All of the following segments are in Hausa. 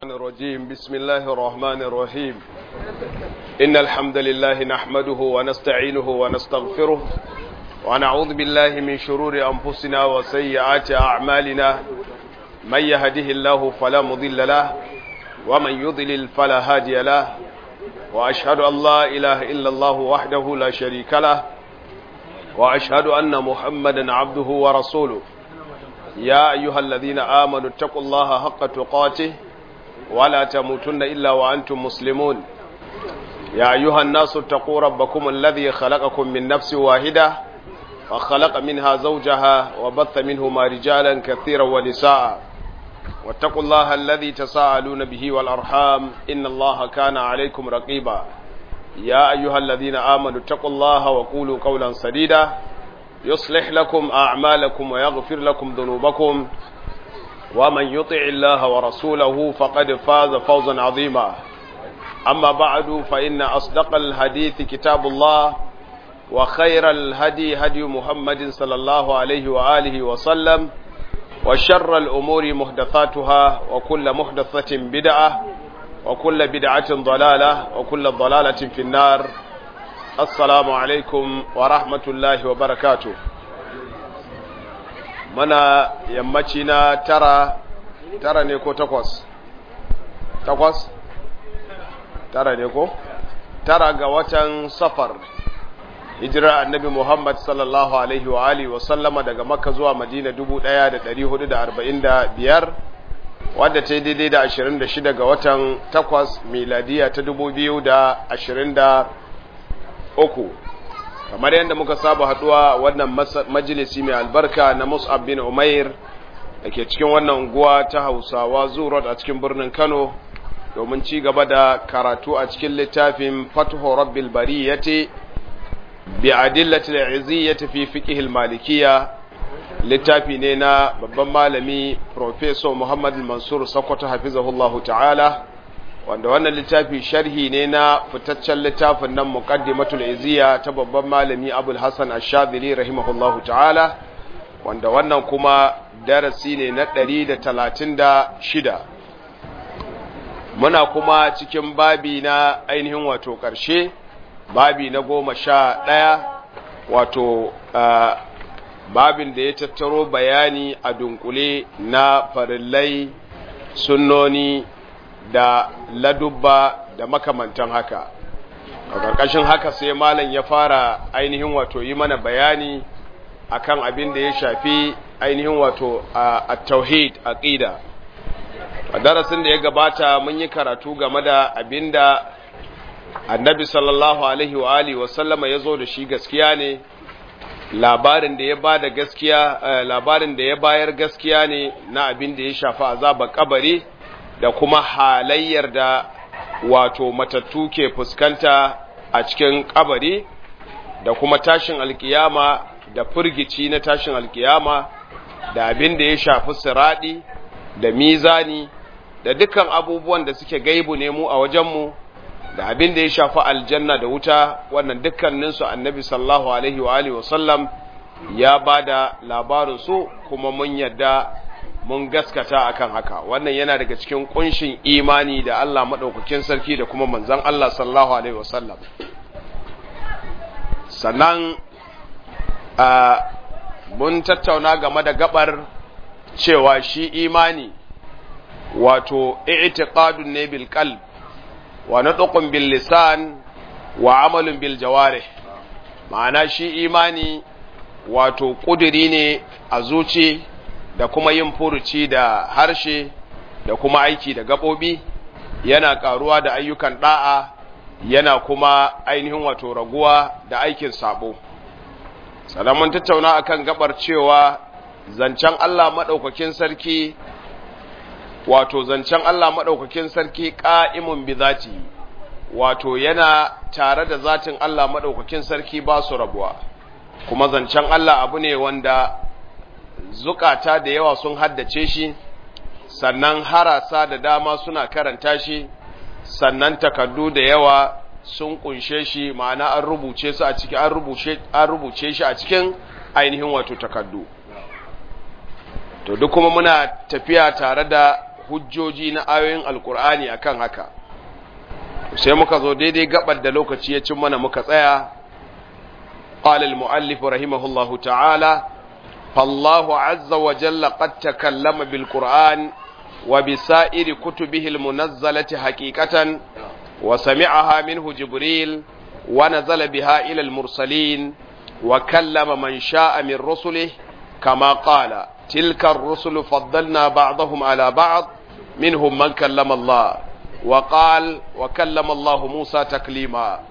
الشيطان الرجيم بسم الله الرحمن الرحيم إن الحمد لله نحمده ونستعينه ونستغفره ونعوذ بالله من شرور أنفسنا وسيئات أعمالنا من يهده الله فلا مضل له ومن يضلل فلا هادي له وأشهد أن لا إله إلا الله وحده لا شريك له وأشهد أن محمدا عبده ورسوله يا أيها الذين آمنوا اتقوا الله حق تقاته ولا تموتن إلا وأنتم مسلمون يا أيها الناس اتقوا ربكم الذي خلقكم من نفس واحدة وخلق منها زوجها وبث منهما رجالا كثيرا ونساء واتقوا الله الذي تساءلون به والأرحام إن الله كان عليكم رقيبا يا أيها الذين آمنوا اتقوا الله وقولوا قولا سديدا يصلح لكم أعمالكم ويغفر لكم ذنوبكم ومن يطع الله ورسوله فقد فاز فوزا عظيما أما بعد فإن أصدق الحديث كتاب الله وخير الهدي هدي محمد صلى الله عليه وآله وسلم وشر الأمور محدثاتها وكل محدثة بدعة وكل بدعة ضلالة وكل ضلالة في النار assalamu alaikum wa rahmatullahi wa barakatu mana yammaci na tara tara ne ko takwas takwas tara ne ko tara ga watan safar hijirar annabi muhammad sallallahu alaihi wa alihi wa sallama daga makka zuwa madina 1445 wadda ta yi daidai da 26 ga watan takwas miladiya ta 2020 uku kamar yadda muka saba haduwa wannan majalisi mai albarka na Mus'ab bin Umair da ke cikin wannan unguwa ta Hausawa Zurot a cikin birnin Kano domin ci gaba da karatu a cikin littafin Fathu Rabbil Bariyati bi adillati al-iziyyati fi fiqh al-malikiyya littafi ne na babban malami Professor Muhammad Mansur Sokoto hafizahullahu ta'ala wanda wannan littafi sharhi ne na fitaccen littafin nan muqaddimatul iziya ta babban malami Abul Hasan Ash-Shadhili rahimahullahu ta'ala wanda wannan kuma darasi ne na 136 muna kuma cikin babi na ainihin wato ƙarshe babi na goma sha ɗaya wato babin da ya tattaro bayani a dunkule na farillai sunnoni da ladubba da makamantan haka a ƙarƙashin haka sai malam ya fara ainihin wato yi mana bayani akan abin da ya shafi ainihin wato a tauhid aqida a darasin da ya gabata mun yi karatu game da abin da annabi sallallahu alaihi wa alihi wa sallama ya zo da shi gaskiya ne labarin da ya ba da gaskiya labarin da ya bayar gaskiya ne na abin da ya shafi azabar kabari da kuma halayyar da wato matattu ke fuskanta a cikin kabari da kuma tashin alkiyama da firgici na tashin alkiyama da abin da ya shafi siradi da mizani da dukkan abubuwan da suke gaibu ne mu a wajenmu da abin da ya shafi aljanna da wuta wannan dukkaninsu annabi sallallahu alaihi wa alihi wasallam ya ba da labarinsu kuma mun yadda mun gaskata akan haka wannan yana daga cikin kunshin imani da Allah madaukakin sarki da kuma manzon Allah sallallahu alaihi wasallam sannan mun tattauna game da gabar cewa shi imani wato i'tiqadun ne bil qalb wa nutqun bil lisan wa amalun bil jawarih ma'ana shi imani wato kuduri ne a zuci da kuma yin furuci da harshe da kuma aiki da gaɓoɓi yana ƙaruwa da ayyukan ɗa'a yana kuma ainihin wato raguwa da aikin sabo sannan mun tattauna akan gabar cewa zancen Allah maɗaukakin sarki wato zancen Allah maɗaukakin sarki ƙa'imun bi zati wato yana tare da zatin Allah maɗaukakin sarki ba su rabuwa kuma zancen Allah abu ne wanda zukata da yawa sun haddace shi sannan harasa da dama suna karanta shi sannan takardu da yawa sun kunshe shi ma'ana an rubuce su a cikin an rubuce an rubuce shi a cikin ainihin wato takardu to duk kuma muna tafiya tare da hujjoji na ayoyin alkur'ani akan haka sai muka zo daidai gabar da lokaci ya cin mana muka tsaya قال المؤلف رحمه الله تعالى فالله عز وجل قد تكلم بالقرآن وبسائر كتبه المنزلة حقيقة وسمعها منه جبريل ونزل بها إلى المرسلين وكلم من شاء من رسله كما قال تلك الرسل فضلنا بعضهم على بعض منهم من كلم الله وقال وكلم الله موسى تكليما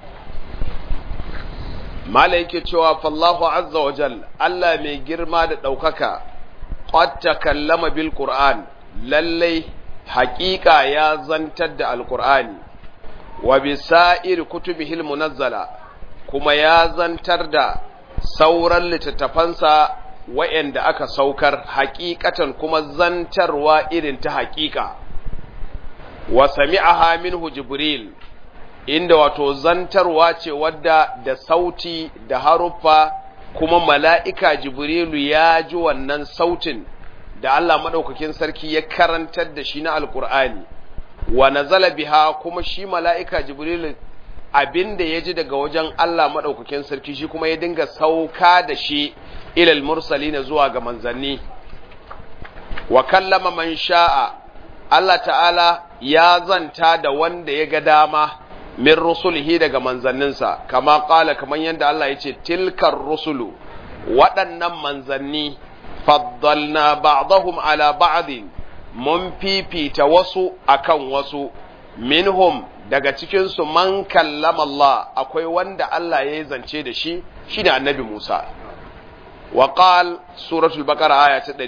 malai yake cewa fallahu azza wa jal Allah mai girma da ɗaukaka qad takallama bil qur'an lallai haƙiƙa ya zantar da alqur'ani wa bi sa'ir kutubihil munazzala kuma ya zantar da sauran littattafansa wa'anda aka saukar haƙiƙatan kuma zantarwa irin ta haƙiƙa wa sami'aha minhu jibril inda wato zantarwa ce wadda da sauti da haruffa kuma mala'ika jibrilu ya ji wannan sautin da Allah maɗaukakin sarki ya karantar da shi na alkur'ani wa nazala biha kuma shi mala'ika jibrilu abinda ya ji daga wajen Allah maɗaukakin sarki shi kuma ya dinga sauka da shi ilal mursali na zuwa ga manzanni wa kallama man sha'a Allah ta'ala ya zanta da wanda ya ga dama min rusulihi daga manzanninsa kama kala kaman yadda Allah ya ce tilkar rusulu waɗannan manzanni faddalna ba'dahum ala ba'din mun fifita wasu akan wasu minhum daga cikinsu man kallama Allah akwai wanda Allah ya zance da shi shine annabi Musa wa qal suratul baqara aya ta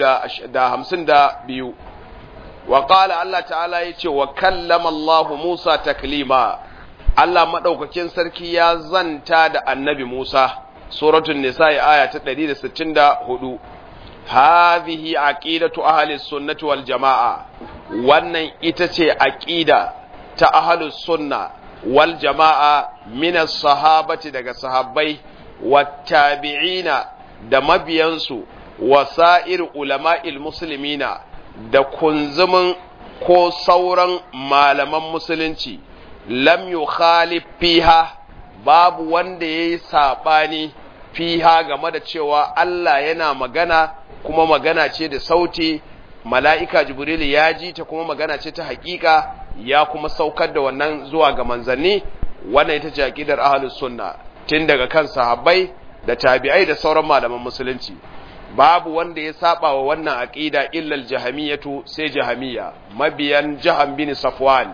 252 wa qala Allah ta'ala yace wa kallama Allah Musa taklima Allah madaukakin sarki ya zanta da annabi Musa suratul nisa aya ta 164 hadhihi aqidatu ahli sunnati wal jamaa wannan ita ce aqida ta ahli sunna wal jamaa min as-sahabati daga sahabbai wattabi'ina da mabiyansu wasa'ir ulama'il muslimina da kunzumin ko sauran malaman musulunci lam yukhalif fiha babu wanda yayi sabani fiha game da cewa Allah yana magana kuma magana ce da sauti mala'ika jibril ya ji ta kuma magana ce ta hakika ya kuma saukar da wannan zuwa ga manzanni wannan ita ce aqidar ahlus sunna tun daga kan sahabbai da tabi'ai da sauran malaman musulunci babu wanda ya saba wa wannan aqida illa al-jahamiyatu sai jahamiyya mabiyan jaham bin safwan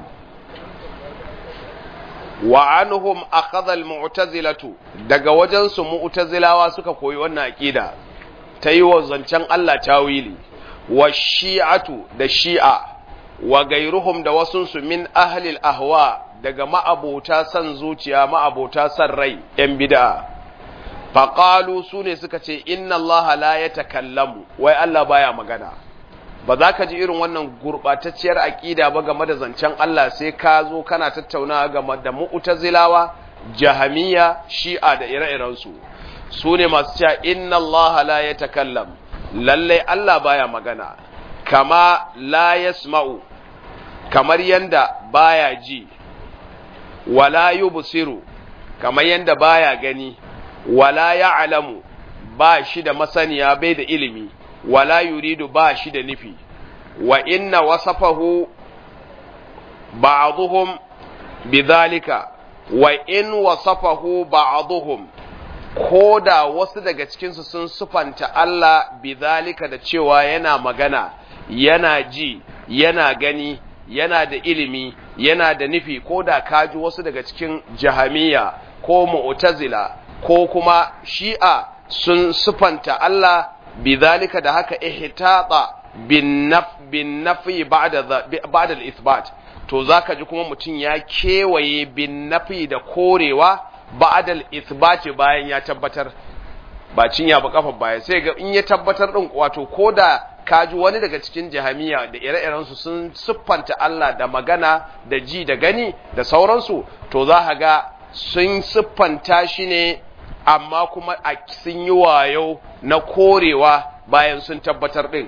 wa anhum akhadha al-mu'tazilatu daga wajen su mu'tazilawa suka koyi wannan aqida ta yi wa zancen Allah tawili wa shi'atu da shi'a wa gairuhum da wasunsu min ahlil ahwa daga ma'abota san zuciya ma'abota san rai ‘yan bid'a faƙalu su ne suka ce inna Allah la ya takallamu wai Allah baya magana ba za ka ji irin wannan gurɓatacciyar aƙida ba game da zancen Allah sai ka zo kana tattaunawa game da mu'tazilawa jahamiya shi'a da ire-irensu su ne masu cewa inna Allah la ya takallam lallai Allah baya magana kama la yasma'u kamar yanda baya ji wala yubsiru kamar yanda baya gani wala ya'lamu ba shi da masaniya bai da ilimi wala yuridu ba shi da nufi wa inna wasafahu ba'dhum bidhalika wa in wasafahu ba'dhum ko da wasu daga cikinsu sun sufanta Allah bidhalika da cewa yana magana yana ji yana gani yana da ilimi yana da nufi ko da kaji wasu daga cikin jahamiya ko mu'tazila ko kuma shi'a sun sufanta Allah bidhalika da haka ihtata bin naf bin nafi ba'da ba'da al-ithbat to zaka ji kuma mutum ya kewaye bin nafi da korewa ba'da al-ithbat bayan ya tabbatar ba cinya ba kafa baya sai ga in ya tabbatar din wato koda kaji wani daga cikin jahamiya da ire-irensu sun siffanta Allah da magana da ji da gani da sauransu to za ka ga sun siffanta shi ne amma kuma a sun yi wayo na korewa bayan sun tabbatar ɗin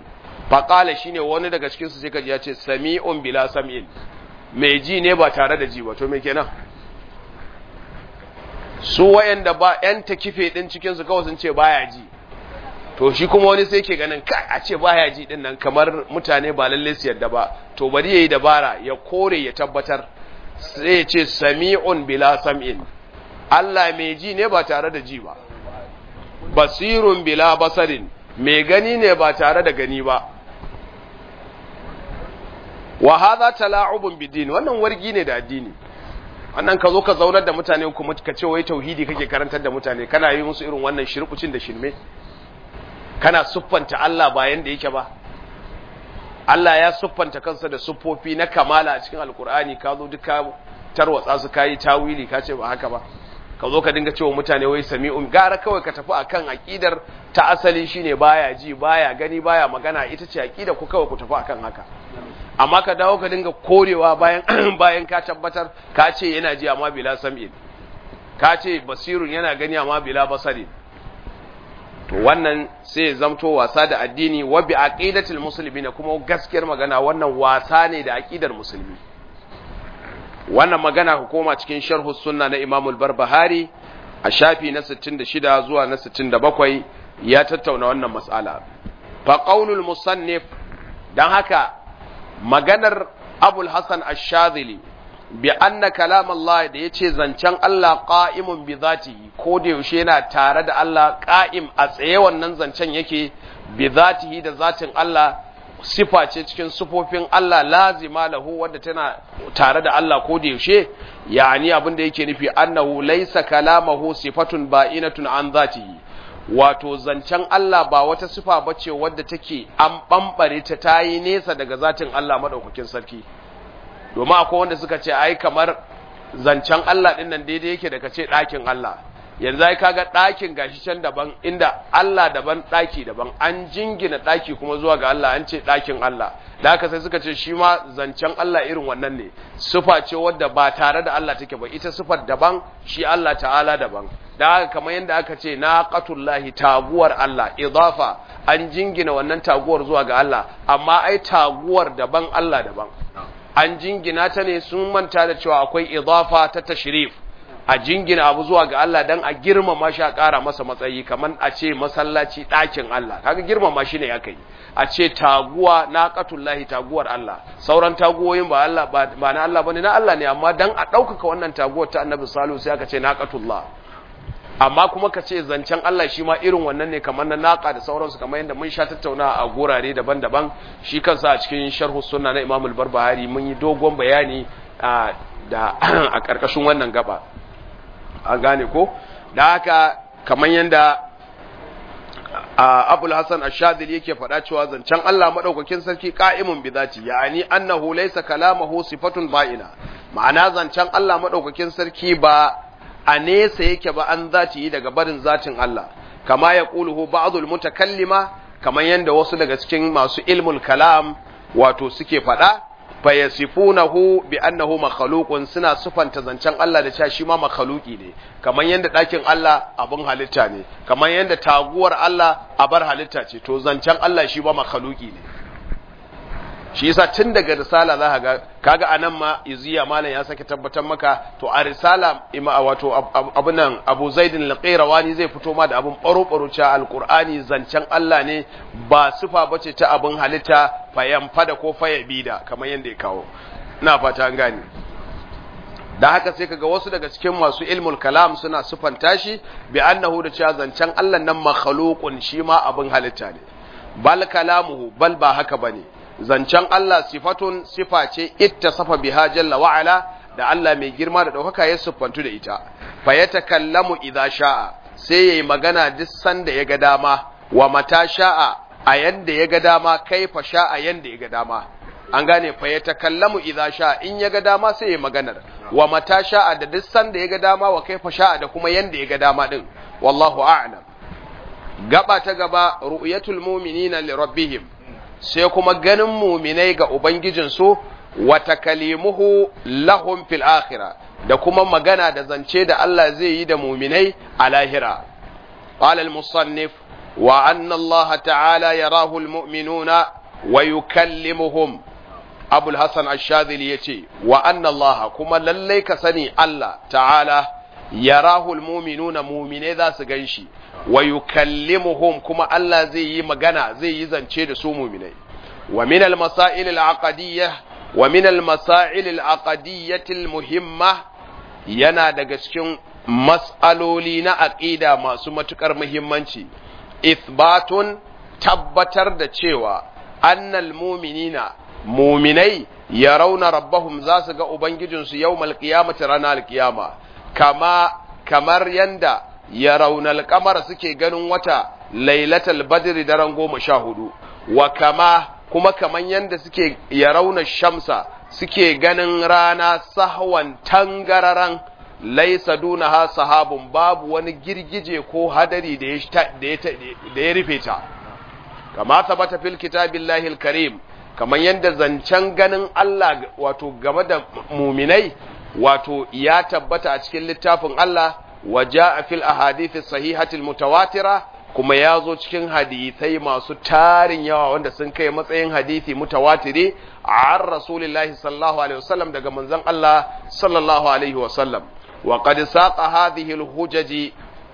faqala shine wani daga cikin su sai kaji ya ce sami'un bila sam'in mai ji ne ba tare da ji ba to me kenan su wayanda ba yan takife din cikin su kawai sun ce baya ji to shi kuma wani sai ke ganin kai a ce baya ji din nan kamar mutane ba lalle su yadda ba to bari yayi dabara ya kore ya tabbatar sai ya ce sami'un bila sam'in Allah mai ji ne ba tare da ji ba basirun bila basarin mai gani ne ba tare da gani ba wa hadha tala'ubun bidin wannan wargi ne da addini wannan ka zo ka zaunar da mutane kuma ka ce wai tauhidi kake karantar da mutane kana yi musu irin wannan shirkucin da shirme kana siffanta Allah bayan da yake ba Allah ya siffanta kansa da siffofi na kamala a cikin alkur'ani ka zo duka tarwatsa su kayi tawili ka ce ba haka ba ka zo ka dinga cewa mutane wai sami'un gara kawai ka tafi akan aqidar ta asali shine baya ji baya gani baya magana ita ce aqida ku kawai ku tafi akan haka amma ka dawo ka dinga korewa bayan bayan ka tabbatar ka ce yana ji amma bila sam'in ka ce basirun yana gani amma bila basari to wannan sai zamto wasa da addini wa bi aqidatil muslimina kuma gaskiyar magana wannan wasa ne da aqidar musulmi wannan magana ku koma cikin sharh sunna na Imam al-Barbahari a shafi na 66 zuwa na 67 ya tattauna wannan mas'ala fa qaulul musannif dan haka maganar Abul Hasan Ash-Shadhili bi anna kalam Allah da yace zancen Allah qa'imun bi zatihi ko da yaushe yana tare da Allah qa'im a tsaye wannan zancen yake bi zatihi da zatin Allah sifa ce cikin sifofin Allah lazima lahu wadda tana tare da Allah ko da yaushe yani abin da yake nufi annahu laysa kalamahu sifatun ba'inatun an zatihi wato zancen Allah ba wata sifa bace wadda take an bambare ta tayi nesa daga zatin Allah madaukakin sarki domin akwai wanda suka ce ai kamar zancen Allah din nan daidai yake da kace ɗakin Allah yanzu ai kaga ɗakin gashi can daban inda Allah daban ɗaki daban an jingina ɗaki kuma zuwa ga Allah an ce ɗakin Allah da haka sai suka ce shi ma zancen Allah irin wannan ne sufa ce wadda ba tare da Allah take ba ita sufar daban shi Allah ta'ala daban da haka kamar yadda aka ce naqatullahi taguwar Allah idafa an jingina wannan taguwar zuwa ga Allah amma ai taguwar daban Allah daban an jingina ta ne sun manta da cewa akwai idafa ta tashrif a jingina abu zuwa ga Allah dan a girmama shi a ƙara masa matsayi kamar a ce masallaci ɗakin Allah kaga girmama shi ne aka yi a ce taguwa na qatullahi taguwar Allah sauran taguwoyin ba Allah ba na Allah bane na Allah ne amma dan a ɗaukaka wannan taguwar ta Annabi Salihu sai aka ce naqatullah amma kuma ka ce zancen Allah shi ma irin wannan ne kamar na naka da sauransu kamar yadda mun sha tattauna a gurare daban-daban shi kansa a cikin sharhu sunna na Imam al-Barbahari mun yi dogon bayani da a ƙarƙashin wannan gaba an gane ko da haka kamar yadda Abul Hassan Ash-Shadhili yake faɗa cewa zancen Allah madaukakin sarki qa'imun bi zati ya'ani annahu laysa kalamuhu sifatun ba'ina ma'ana zancen Allah madaukakin sarki ba a nesa yake ba an zati yi daga barin zatin Allah kama ya ƙuluhu ba'adul mutakallima kamar yadda wasu daga cikin masu ilmul kalam wato suke faɗa fayasifunahu bi annahu makhluqun suna sufanta zancen Allah da cewa shi ma makhluqi ne kamar yadda ɗakin Allah abin halitta ne kamar yadda taguwar Allah abar halitta ce to zancen Allah shi ba makhluqi ne shi yasa tun daga risala za ka ga kaga anan ma iziya malam ya sake tabbatar maka to a risala ima wato abun nan Abu Zaid al-Qayrawani zai fito ma da abun baro baro cha alqur'ani zancen Allah ne ba sifa bace ta abun halitta fayan fada ko fayabida kamar yanda ya kawo ina fata an gane da haka sai kaga wasu daga cikin masu ilmul kalam suna sufanta shi bi annahu da cewa zancen Allah nan makhluqun shi ma abun halitta ne bal kalamuhu bal ba haka bane zancen Allah sifatun sifa ce ittasafa biha jalla wa ala da Allah mai girma da daukaka ya siffantu da ita fa yatakallamu idza sha'a sai yayi magana duk sanda ya ga dama wa mata sha'a a yanda ya ga dama kaifa sha'a yanda ya ga dama an gane fa yatakallamu idza sha'a in ya ga dama sai yayi maganar wa mata sha'a da duk sanda ya ga dama wa kaifa sha'a da kuma yanda ya ga dama din wallahu a'lam gaba ta gaba ru'yatul mu'minina li rabbihim sai kuma ganin muminai ga Ubangijinsu wata kalimuhu lahum fil akhira da kuma magana da zance da Allah zai yi da muminai a lahira. Qala al-musannif wa anna Allah ta'ala yarahu al-mu'minuna wa yukallimuhum abul hasan ash-shadhili yace wa anna Allah kuma lallai ka sani Allah ta'ala yarahul mu'minuna mu'mine za su ganshi wa yukallimuhum kuma Allah zai yi magana zai yi zance da su mu'minai wa min al-masail al-aqdiyyah wa min al-masail al-aqdiyyah al-muhimma yana daga cikin mas'aloli na aqida masu matukar muhimmanci ithbatun tabbatar da cewa annal mu'minina mu'minai yarawna rabbahum za su ga ubangijinsu yawmal qiyamati ranar qiyama kama kamar yanda yarawna al-qamara suke ganin wata lailatul badri daren goma sha hudu wa kama kuma kaman yanda suke yarawna shamsa suke ganin rana sahwan tangararan laisa dunaha sahabun babu wani girgije ko hadari da ya da ya rufe ta kama tabbata fil kitabillahi alkarim kaman yanda zancen ganin Allah wato game da muminai wato ya tabbata a cikin littafin Allah waja fil ahadithi sahihati mutawatira kuma ya zo cikin hadithai masu tarin yawa wanda sun kai matsayin hadithi mutawatiri a rasulillahi sallallahu alaihi wasallam daga manzon Allah sallallahu alaihi wasallam وقد ساق هذه الهجج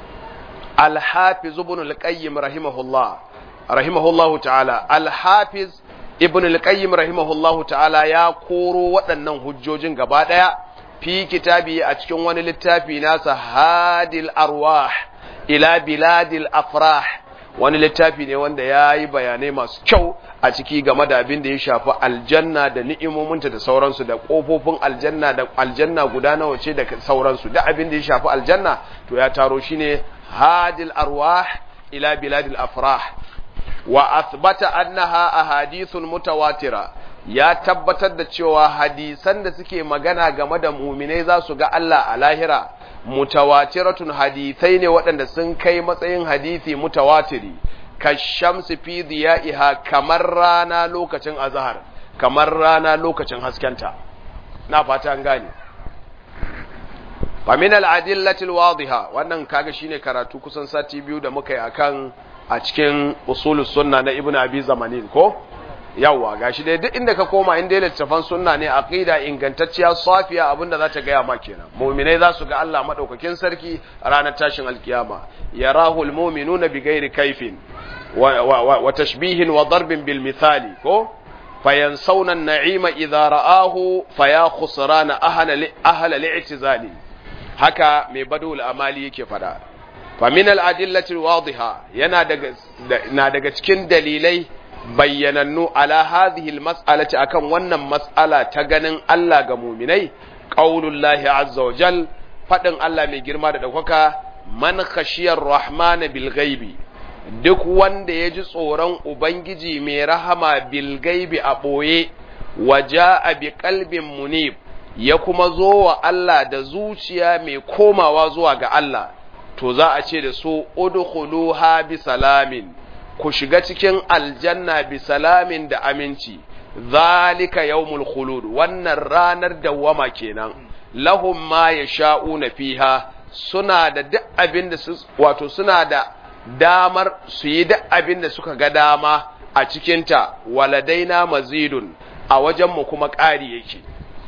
الحافظ ابن القيم رحمه الله رحمه الله تعالى الحافظ ابن القيم رحمه الله تعالى يا كورو waɗannan hujjojin gaba ɗaya fi kitabi a cikin wani littafi nasa hadil arwah ila biladil afrah wani littafi ne wanda ya yi bayanai masu kyau a ciki game da abin da ya shafi aljanna da ni'imominta da sauransu da ƙofofin aljanna da aljanna guda nawa ce da sauransu da abin da ya shafi aljanna to ya taro shi ne hadil arwah ila biladil afrah wa athbata annaha ahadithun mutawatira ya tabbatar da cewa hadisan da suke magana game da muminai za su ga Allah a lahira mutawatiratun hadithai ne waɗanda sun kai matsayin hadithi mutawatiri kashamsi fi diya'iha kamar rana lokacin azhar kamar rana lokacin haskenta na fata an gane fa min al-adillati al-wadiha wannan kaga shine karatu kusan sati biyu da muka yi akan a cikin usulus sunna na ibnu abi zamanin ko yawa gashi dai duk inda ka koma inda littafan sunna ne aqida ingantacciya safiya abinda za ta gaya ma kenan mu'minai za su ga Allah madaukakin sarki a ranar tashin alkiyama yarahu almu'minuna bighairi kaifin wa, wa, wa tashbihin wa darbin bil misali ko fayansawna an-na'ima idza ra'ahu faya khusrana ahla ahla li'tizali haka mai badul amali yake fada fa min al-adillati al-wadiha yana daga na daga cikin dalilai bayyanannu ala hadhihi almas'alati akan wannan mas'ala ta ganin Allah ga muminai qaulullahi azza wa jal fadin Allah mai girma da daukaka man khashiyar rahmana bil ghaibi duk wanda ya ji tsoron ubangiji mai rahama bil ghaibi a boye waja'a bi qalbin munib ya kuma zo wa Allah da zuciya mai komawa zuwa ga Allah to za a ce da su udkhuluha bi salamin ku shiga cikin aljanna bi salamin da aminci zalika yawmul khulud wannan ranar dawwama kenan lahum ma yasha'una fiha suna da duk abin da su wato suna da damar su yi duk abin da suka ga dama a cikinta waladaina mazidun a wajenmu kuma ƙari yake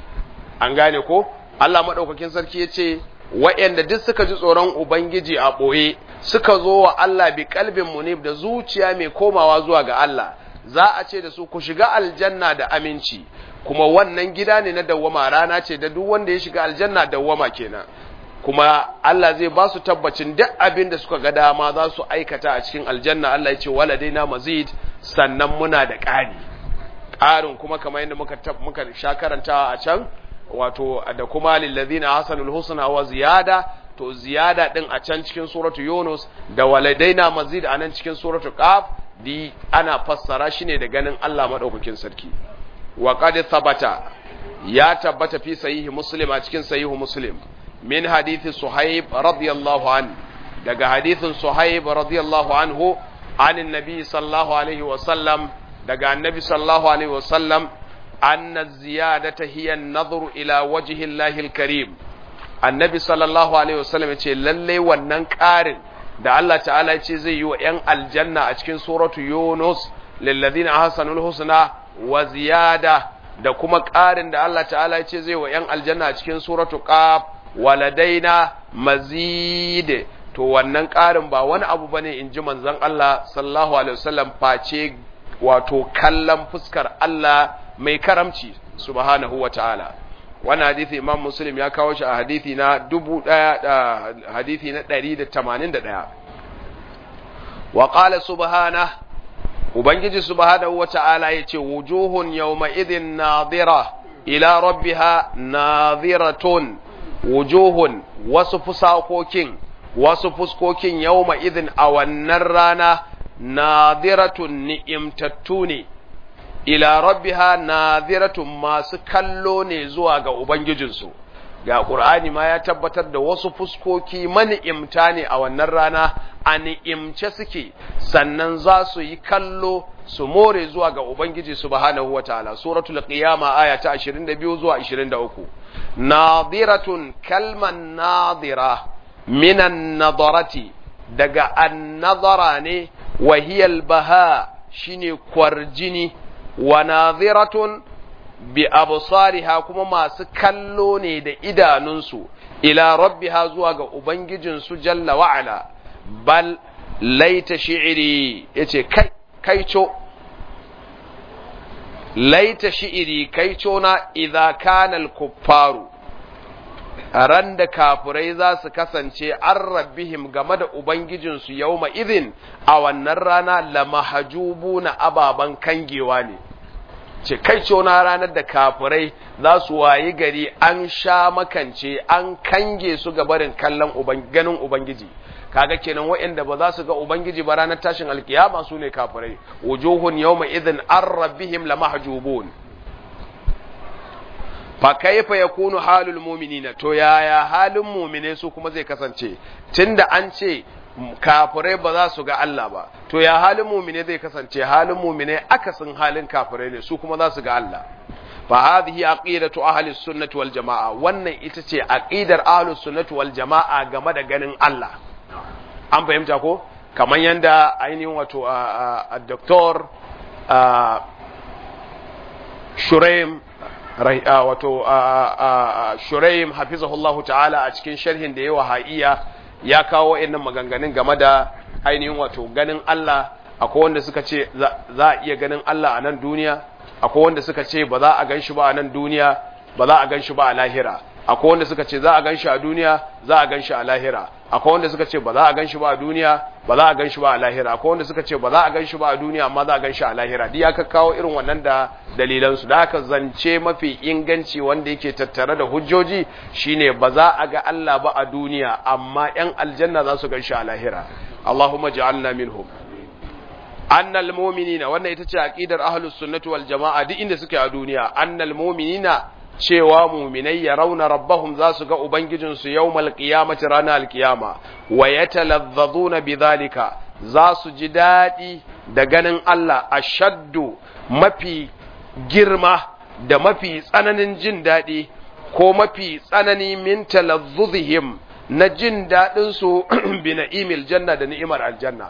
an gane ko Allah maɗaukakin sarki ya ce wa'yanda duk suka ji tsoron Ubangiji a ɓoye suka zo wa Allah bi kalbin munib da zuciya mai komawa zuwa ga Allah za a ce da su ku shiga aljanna da aminci kuma wannan gida ne na dawwama rana ce da duk wanda ya shiga aljanna dawwama kenan kuma Allah zai ba su tabbacin duk abin da suka ga dama za su aikata a cikin aljanna Allah ya ce waladaina mazid sannan muna da ƙari ƙarin kuma kamar yadda muka muka sha karantawa a can wato da kuma lillazina hasanul husna wa ziyada to ziyada din a can cikin suratu yunus da waladaina mazid a nan cikin suratu qaf di ana fassara shi ne da ganin Allah madaukakin sarki wa qad thabata ya tabbata fi sahihi muslim a cikin sahihu muslim min hadithi suhaib radiyallahu an daga hadithin suhaib radiyallahu anhu anin nabi sallallahu alaihi wa sallam daga annabi sallallahu alaihi wa sallam أن الزيادة هي النظر إلى وجه الله الكريم النبي صلى الله عليه وسلم يقول للي ونن قارن da Allah ta'ala ce zai yi wa ‘yan aljanna a cikin suratu Yunus lilladhina ahsanul husna wa ziyada da kuma ƙarin da Allah ta'ala ya ce zai wa ‘yan aljanna a cikin suratu qaf waladaina mazid to wannan ƙarin ba wani abu bane in ji manzon Allah sallallahu alaihi wasallam face wato kallon fuskar Allah mai karamci subhanahu wa ta'ala wannan hadisi imam muslim ya kawo shi a hadisi na dubu ɗaya da hadisi na ɗari da tamanin da ɗaya wa ƙala subhana ubangiji subhanahu wa ta'ala ya ce wujuhun yawma idin nadira ila rabbiha nadiratun wujuhun wasu fusakokin wasu fuskokin yawma idin a wannan rana nadiratun ni'imtattu ne ila rabbiha nadhiratun masu kallo ne zuwa ga ubangijinsu ga qur'ani ma ya tabbatar da wasu fuskoki mani'imta ne a wannan rana a ni'imce suke sannan za su yi kallo su more zuwa ga ubangiji subhanahu wataala suratul qiyama aya ta 22 zuwa 23 nadhiratun kalman nadhira minan nadarati daga an-nadara ne wa hiya al-baha shine kwarjini wa nadhiratun bi absariha kuma masu kallo ne da idanunsu ila rabbiha zuwa ga ubangijinsu jalla wa ala bal laita shi'iri yace kai kaico laita shi'iri kaico na idza kana al-kuffaru ran da kafirai za su kasance an rabbihim game da Ubangijinsu yau idin a wannan rana lamahajubu na ababen kangewa ne. Ce kai na ranar da kafirai za su wayi gari an sha makance an kange su gabarin kallon ganin Ubangiji. kaga kenan waɗanda ba za su ga Ubangiji ba ranar tashin alkiyama su ne kafirai. Wujuhun yau idin an rabbihim lamahjubun. fa kaifa yakunu halul mu'minina to yaya halin mu'mine su kuma zai kasance tunda an ce kafirai ba za su ga Allah ba to ya halin mu'mine zai kasance halin mu'mine akasin halin kafirai ne su kuma za su ga Allah fa hadhihi aqidatu ahli sunnati wal jamaa wannan ita ce aqidar ahli sunnati wal jamaa game da ganin Allah an fahimta ko kamar yanda ainihin wato a doktor Shuraim wato Shuraim hafizahullahu ta'ala a cikin sharhin da yawa ha'iya ya kawo wa'annan maganganun game da ainihin wato ganin Allah akwai wanda suka ce za a iya ganin Allah a nan duniya akwai wanda suka ce ba za a gan shi ba a nan duniya ba za a gan shi ba a lahira akwai wanda suka ce za a gan shi a duniya za a gan shi a lahira akwai wanda suka ce ba za a gan shi ba a duniya ba za a gan shi ba a lahira akwai wanda suka ce ba za a gan shi ba a duniya amma za a gan shi a lahira duk ya kawo irin wannan da dalilan su da haka zance mafi inganci wanda yake tattare da hujjoji shine ba za a ga Allah ba a duniya amma yan aljanna za su gan shi a lahira Allahumma ja'alna minhum annal mu'minina wannan ita ce aqidar ahlus sunnati wal jamaa duk inda suke a duniya annal mu'minina cewa muminai ya rauna rabbahum za su ga Ubangijinsu yau malƙiyamati ranar alƙiyama, wa ya talazzazuna bidhalika za su ji daɗi da ganin Allah a shaddu mafi girma da mafi tsananin jin daɗi ko mafi tsanani min talazzuzihim na jin daɗinsu bi na'imil janna da ni'imar aljanna.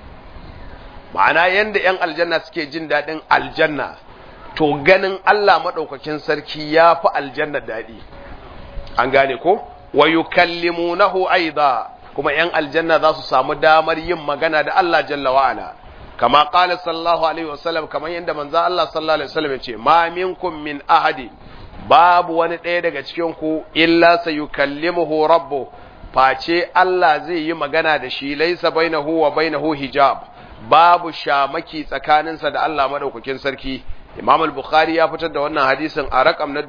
Ma'ana yanda ‘yan aljanna suke jin daɗin aljanna. to ganin Allah maɗaukakin sarki ya fi aljanna daɗi an gane ko wa yukallimunahu aida kuma ‘yan aljanna za su samu damar yin magana da Allah jalla wa'ala kama qala sallallahu alaihi wasallam kamar yadda manzo Allah sallallahu alaihi wasallam ya ce ma minkum min ahadi babu wani ɗaya daga cikin ku illa sayukallimuhu rabbu face Allah zai yi magana da shi laisa bainahu wa bainahu hijab babu shamaki tsakaninsa da Allah madaukakin sarki Imam al-Bukhari ya fitar da wannan hadisin a rakam na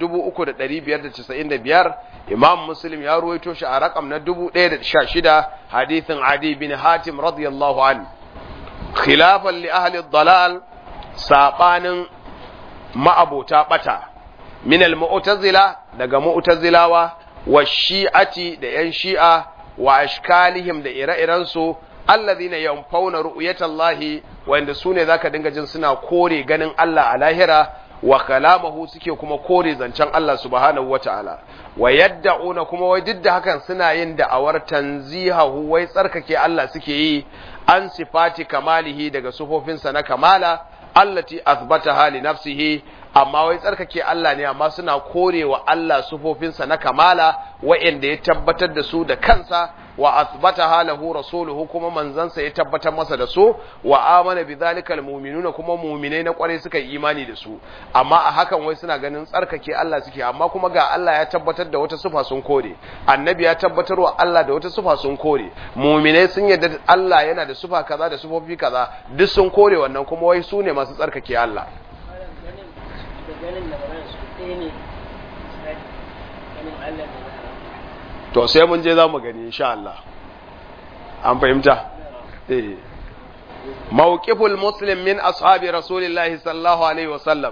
3595 Imam Muslim ya ruwaito shi a rakam na 1016 hadisin Adi bin Hatim radiyallahu an khilafan li ahli ad-dalal sabanin ma'abota bata min al-mu'tazila daga mu'tazilawa wa shi'ati da yan shi'a wa ashkalihim da ire-irensu alladhina yanfauna ru'yatallahi wanda sune zaka dinga jin suna kore ganin Allah a lahira wa kalamahu suke kuma kore zancen Allah subhanahu wataala wa yad'una kuma wai duk da hakan suna yin da'awar tanzihahu wai tsarkake Allah suke yi an sifati kamalihi daga sufofinsa na kamala allati athbataha li nafsihi amma wai tsarkake Allah ne amma suna korewa Allah sufofinsa na kamala wa'anda ya tabbatar da su da kansa wa athbataha lahu rasuluhu kuma manzansa ya tabbatar masa da su wa amana bidhalika almu'minuna kuma mu'minai na kware suka yi imani da su amma a hakan wai suna ganin tsarkake Allah suke amma kuma ga Allah ya tabbatar da wata sufa sun kore annabi ya tabbatar wa Allah da wata sufa sun kore mu'minai sun yarda Allah yana da sufa kaza da sufofi kaza duk sun kore wannan kuma wai su ne masu tsarkake Allah ganin da magana su ɗaya ne misali ganin Allah da na to sai mun je za mu gani insha Allah an fahimta eh mawqiful muslim min ashabi rasulillahi sallallahu alaihi wasallam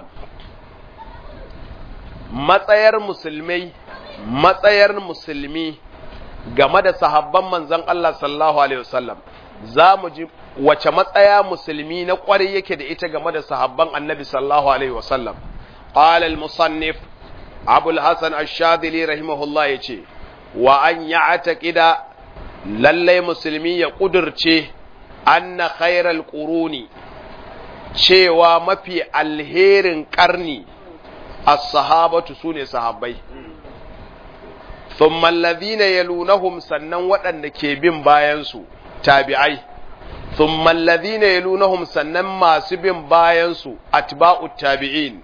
matsayar musulmai matsayar musulmi game da sahabban manzon Allah sallallahu alaihi wasallam za mu ji wace matsaya musulmi na kwarai yake da ita game da sahabban annabi sallallahu alaihi wasallam qala al-musannif abu al-hasan ash-shadili rahimahullah yace wa an ya'taqida lallai musulmi ya kudurce anna khairal quruni cewa mafi alherin karni as-sahabatu sune sahabbai thumma alladhina yalunahum sannan waɗanda ke bin bayan su tabi'ai thumma alladhina yalunahum sannan masu bin bayan su atba'ut tabi'in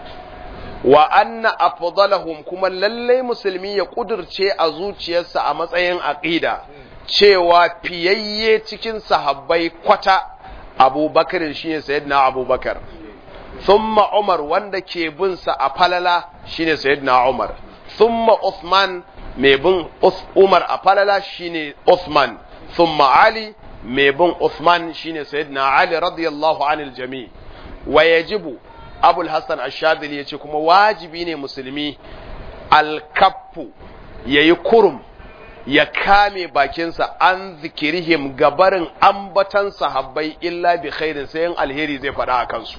wa anna afdalahum kuma lallai musulmi ya kudurce a zuciyarsa a matsayin aqida cewa fiyayye cikin sahabbai kwata abubakar shine sayyidina abubakar thumma umar wanda ke bin sa a falala shine sayyidina umar thumma uthman mai bin umar a falala shine uthman thumma ali mai bin uthman shine sayyidina ali radiyallahu anil jami wa yajibu abul hassan ashadili ya ce kuma wajibi ne musulmi alkaffu ya yi kurum ya kame bakinsa an zikirihim gabarin ambatan sahabbai illa bi khairin sai alheri zai faɗa a kansu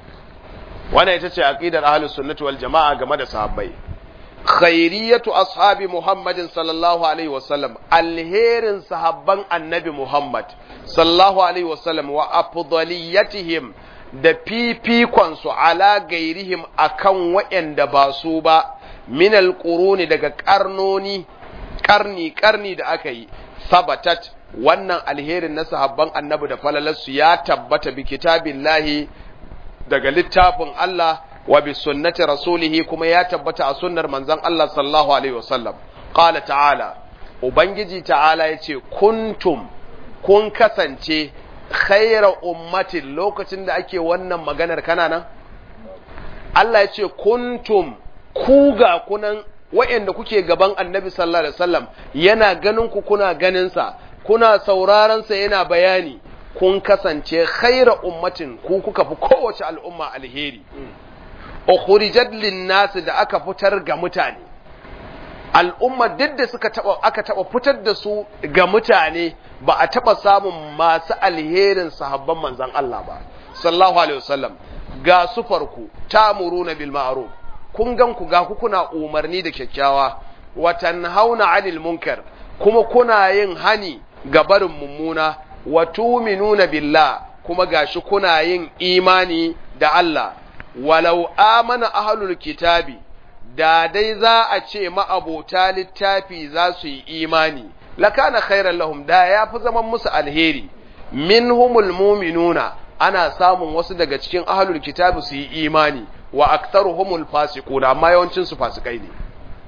wannan ita ce aqidar ahlus sunnati wal jama'a game da sahabbai khairiyatu ashabi muhammadin sallallahu alaihi wasallam alherin sahabban annabi muhammad sallallahu alaihi wasallam wa afdaliyatihim da fifikonsu ala gairihim akan waɗanda ba su ba minal ƙuruni daga ƙarnoni ƙarni ƙarni da aka yi sabatat wannan alherin na sahabban annabi da falalarsu ya tabbata bi kitabillahi daga littafin Allah wa bi sunnati rasulihi kuma ya tabbata a sunnar manzon Allah sallallahu alaihi wasallam qala ta'ala ubangiji ta'ala yace kuntum kun kasance khaira ummatin lokacin da ake wannan maganar kana nan Allah ya ce kuntum ku ga kunan wa'anda kuke gaban annabi sallallahu alaihi wasallam yana ganin ku kuna ganin sa kuna sauraron sa yana bayani kun kasance khaira ummatin ku kuka fi kowace al'umma alheri ukhrijat lin-nas da aka fitar ga mutane al'umma duk da suka taba aka taba fitar da su ga mutane ba a taba samun masu alherin sahabban manzon Allah ba sallallahu alaihi wasallam ga su farku tamuruna bil ma'ruf kun gan ku ga ku kuna umarni da kyakkyawa wa tanhauna 'anil munkar kuma kuna yin hani ga barin mummuna wa tu'minuna billah kuma gashi kuna yin imani da Allah walau amana ahlul kitabi da dai za a ce ma'abota littafi za su yi imani, lakana khairan lahum da ya fi zaman musu alheri, minhumul muminuna ana samun wasu daga cikin ahalul kitabi su yi imani, wa aktaruhumul fasiquna amma yawancin su fasikai ne.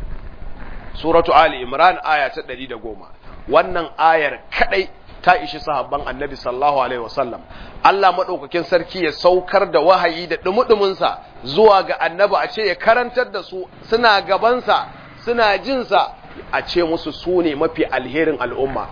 Suratu Ali Imran aya ta ɗari da goma. Wannan ayar kaɗai ta ishi sahabban annabi sallallahu alaihi wasallam Allah maɗaukakin sarki ya saukar da wahayi da ɗumuɗuminsa zuwa ga annabi a ce ya karantar da su suna gabansa suna jinsa a ce musu su ne mafi alherin al'umma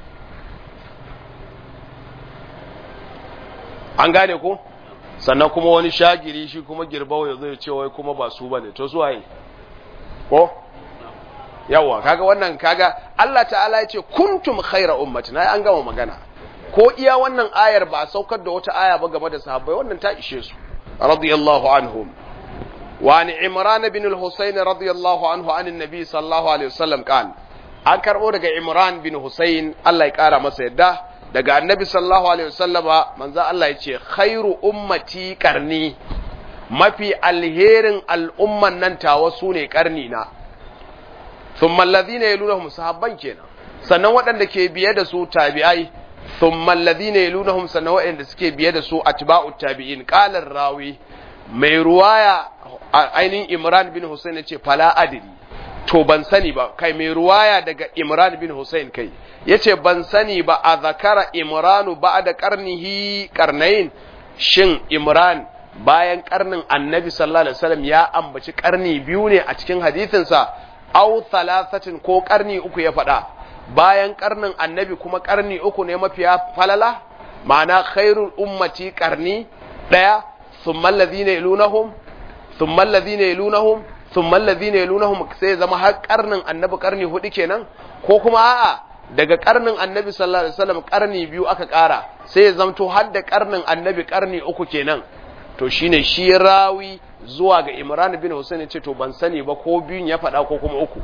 an gane ko sannan kuma wani shagiri shi kuma girbawa ya zai ce wai kuma ba su ba ne to su waye ko yawa kaga wannan kaga Allah ta'ala ya ce kuntum khaira ummatin ai an gama magana ko iya wannan ayar ba saukar da wata aya ba game da sahabbai wannan ta ishe su radiyallahu anhum wa an imran bin al-husayn radiyallahu anhu an annabi sallallahu alaihi wasallam kan an karbo daga imran bin husayn Allah ya kara masa yadda daga annabi sallallahu alaihi wasallama manzo Allah yace khairu ummati qarni mafi alherin al'umman nan tawa sune karni na thumma alladhina yalunhum sahabban kenan sannan waɗanda ke biye da su tabi'ai thumma alladhina yalunhum sannan waɗanda suke biye da su atba'ut tabi'in qala rawi mai ruwaya ainihin Imran bin Hussein yace fala adri to ban sani ba kai mai ruwaya daga Imran bin Hussein kai yace ban sani ba a zakara Imranu ba'da qarnihi qarnayn shin Imran bayan karnin Annabi sallallahu alaihi wasallam ya ambaci karni biyu ne a cikin hadisinsa aw thalathatin ko karni uku ya faɗa bayan karnin Annabi kuma karni uku ne mafiya falala ma'ana khairul ummati karni daya thumma alladhina yalunahum thumma alladhina yalunahum thumma alladhina yalunahum sai zama har karnin annabi karni hudu kenan ko kuma a'a daga karnin annabi sallallahu alaihi wasallam karni biyu aka kara sai ya zamto har da karnin annabi karni uku kenan to shine shi rawi zuwa ga Imran bin Hussein ce to ban sani ba ko biyun ya faɗa ko kuma uku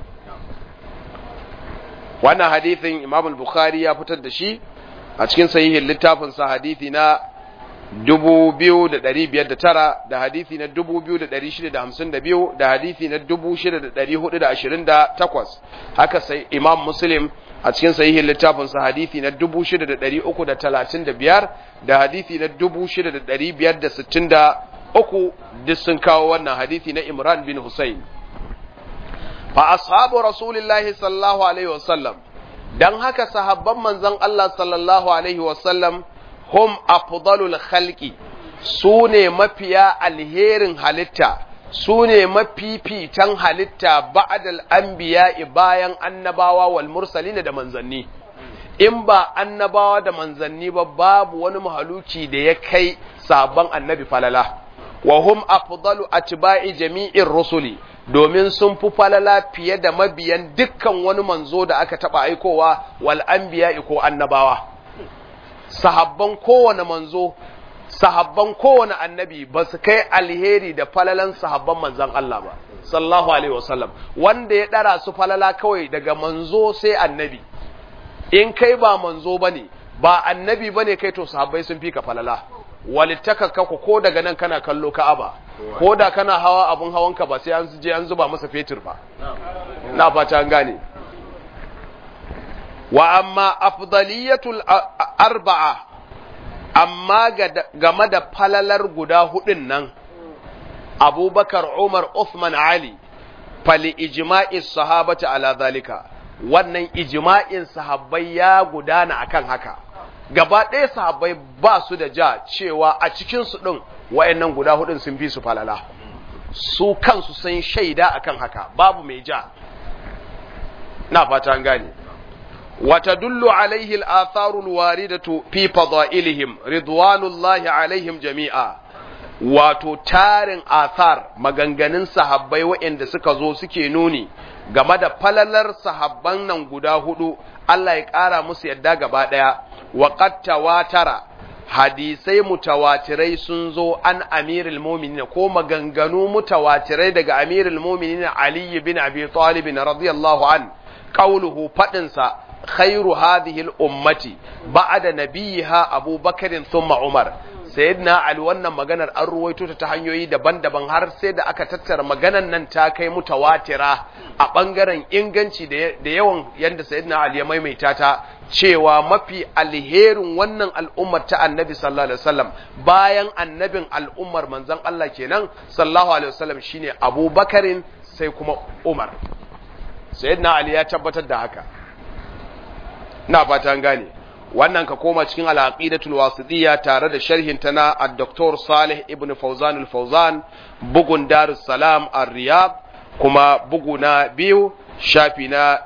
wannan hadithin Imam al-Bukhari ya fitar da shi a cikin sahihin littafin sa hadithi na 2509 da hadithi na 2652 da hadithi na 6428 haka sai Imam Muslim a cikin sahihin littafin sa hadithi na 6335 da hadithi na 6563 duk sun kawo wannan hadithi na Imran bin Hussein fa ashabu rasulillahi sallallahu alaihi wasallam dan haka sahabban manzon Allah sallallahu alaihi wasallam hum afdalul khalqi su ne mafiya alherin halitta su ne mafifitan halitta ba'dal anbiya'i bayan annabawa wal mursalin da manzanni in ba annabawa da manzanni ba babu wani mahaluki da ya kai sabon annabi falala wa hum afdalu atba'i jami'ir rusuli domin sun fi falala fiye da mabiyan dukkan wani manzo da aka taba aikowa wal anbiya'i ko annabawa sahabban kowane manzo sahabban kowane annabi ba su kai alheri da falalan sahabban manzan Allah ba sallallahu alaihi wasallam wanda ya dara su falala kawai daga manzo sai annabi in kai ba manzo bane ba annabi bane kai to sahabbai sun fi ka falala walittaka ka ko daga nan kana kallo ka'aba ko da kana hawa abun hawanka ba sai an je an zuba masa fetur ba na fata an gane wa amma afdaliyatul arba'a amma game da falalar guda hudun nan abubakar umar Uthman ali fali ijma'i sahabati ala zalika wannan ijma'in sahabbai ya gudana akan haka gaba ɗaya sahabbai ba su da ja cewa a cikinsu ɗin wa'annan guda hudun sun fi su falala su kansu sun shaida akan haka babu mai ja na fata an gane وتدل عليه الآثار الواردة في فضائلهم رضوان الله عليهم جميعا wato tarin athar maganganun sahabbai waɗanda suka zo suke nuni game da falalar sahabban nan guda hudu Allah ya ƙara musu yadda gaba ɗaya wa tawatara hadisai mutawatirai sun zo an amirul mu'minin ko maganganu mutawatirai daga amirul mu'minin Ali bin Abi Talib radiyallahu an qauluhu fadinsa خير هذه الأمة بعد نبيها أبو بكر ثم عمر sayyidina Ali wannan maganar an ruwaito ta hanyoyi daban-daban har sai da aka tattara maganar nan ta kai mutawatira a bangaren inganci da yawan yanda sayyidina Ali ya maimaita ta cewa mafi alherin wannan al'ummar ta annabi sallallahu alaihi wasallam bayan annabin al'ummar manzon Allah kenan sallallahu alaihi wasallam shine Abu Bakarin sai kuma Umar sayyidina Ali ya tabbatar da haka na fata gane wannan ka koma cikin al-aqidatul wasitiyya tare da sharhin ta na ad-doktor Salih ibn Fawzan al-Fawzan bugun Darus Salam ar-Riyad kuma bugu na biyu shafi na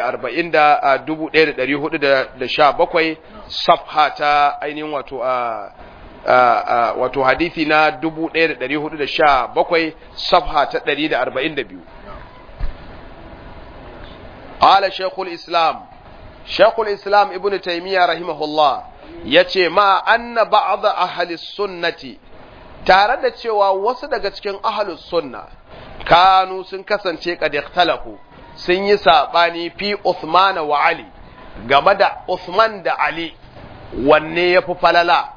140 safha ta ainihin wato a wato hadisi na 1417 safha ta 142 قال شيخ الإسلام Shekul Islam Ibn Taymiyyah rahimahullah ya ce ma anna ba'da ahli sunnati tare da cewa wasu daga cikin ahlus sunna kanu sun kasance kad ikhtalafu sun yi sabani fi Uthman wa Ali game da Uthman da Ali wanne ya fi falala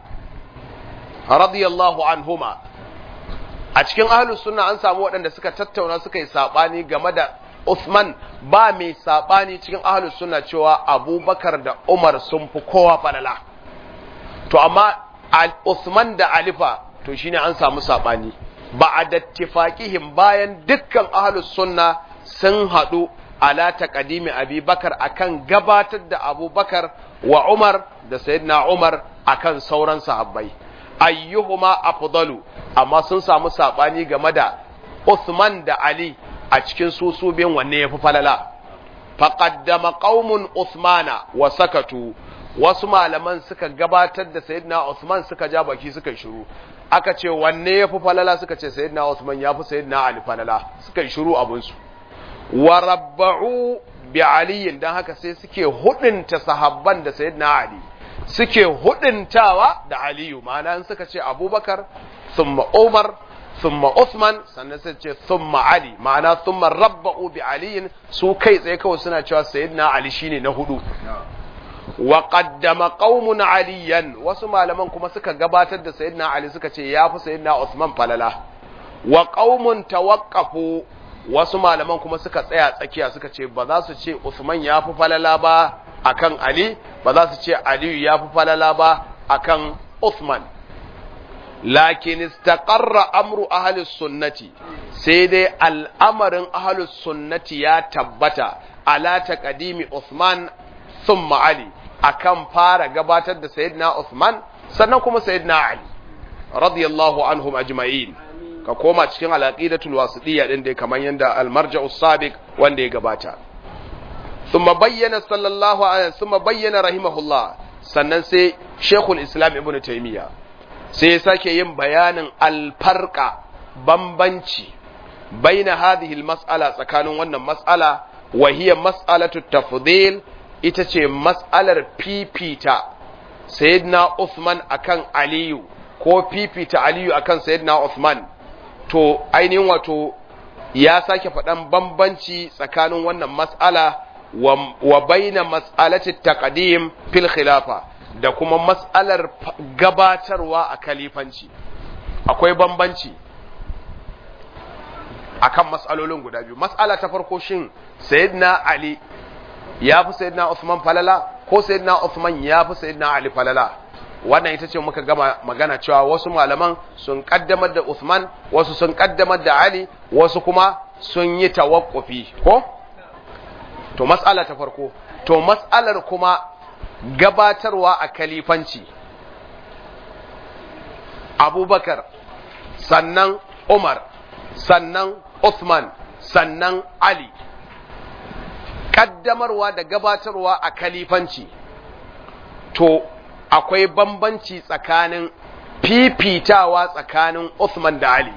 radiyallahu anhuma a cikin ahlus sunna an samu waɗanda suka tattauna suka yi saɓani game da Uthman ba mai saɓani cikin ahlus sunna cewa abubakar da umar sun fi kowa falala to amma Uthman da alifa to shine an samu saɓani ba a dattifakihim bayan dukkan ahlus sunna sun haɗu ala taqdimi Abi Bakar akan gabatar da Abubakar wa Umar da Sayyidina Umar akan sauran sahabbai ayyuhuma afdalu amma sun samu sabani game da Uthman da Ali a cikin su su biyan wanne yafi falala faqaddama qaumun Uthmana wa sakatu wasu malaman suka gabatar da Sayyidina Uthman suka ja baki suka shiru aka ce wanne yafi falala suka ce Sayyidina Uthman yafi Sayyidina Ali falala suka shiru abun su wa rabba'u bi aliyin dan haka sai suke hudunta sahabban da sayyidina ali suke huduntawa da aliyu ma'ana in suka ce abubakar thumma umar thumma usman sannan sai ce thumma ali ma'ana thumma rabba'u bi aliyin su kai tsaye kawai suna cewa sayyidina ali shine na hudu wa qaddama qaumun aliyan wasu malaman kuma suka gabatar da sayyidina ali suka ce yafi sayyidina usman falala wa qaumun tawaqqafu wasu malaman kuma suka tsaya tsakiya suka ce ba za su ce Usman ya fi falala ba akan Ali ba za su ce Aliyu ya fi falala ba akan Usman lakin istaqarra amru ahli sunnati sai dai al'amarin ahli sunnati ya tabbata ala taqdimi Usman thumma Ali akan fara gabatar da sayyidina Usman sannan kuma sayyidina Ali radiyallahu anhum ajma'in ka koma cikin alaqidatul wasitiyya din dai kamar yanda al-marja'u sabiq wanda ya gabata thumma bayyana sallallahu alaihi thumma bayyana rahimahullah sannan sai shaykhul islam ibnu taymiya sai ya sake yin bayanin al-farqa bambanci baina hadhihi al-mas'ala tsakanin wannan mas'ala wa hiya mas'alatu tafdhil ita ce mas'alar fifita sayyidina Uthman akan Aliyu ko fifita Aliyu akan sayyidina Uthman to ainihin wato ya sake faɗan bambanci tsakanin wannan mas'ala wa baina mas'alati taqdim fil khilafa da kuma mas'alar gabatarwa a kalifanci akwai bambanci akan mas'alolin guda biyu mas'ala ta farko shin sayyidina ali ya fi sayyidina usman falala ko sayyidina usman ya fi sayyidina ali falala wannan ita ce muka gama magana cewa wasu malaman sun kaddamar da Uthman wasu sun kaddamar da Ali wasu kuma sun yi tawakkufi ko to mas'ala ta farko to mas'alar kuma gabatarwa a kalifanci Abubakar sannan Umar sannan Uthman sannan Ali kaddamarwa da gabatarwa a kalifanci to akwai bambanci tsakanin fifitawa tsakanin Uthman da Ali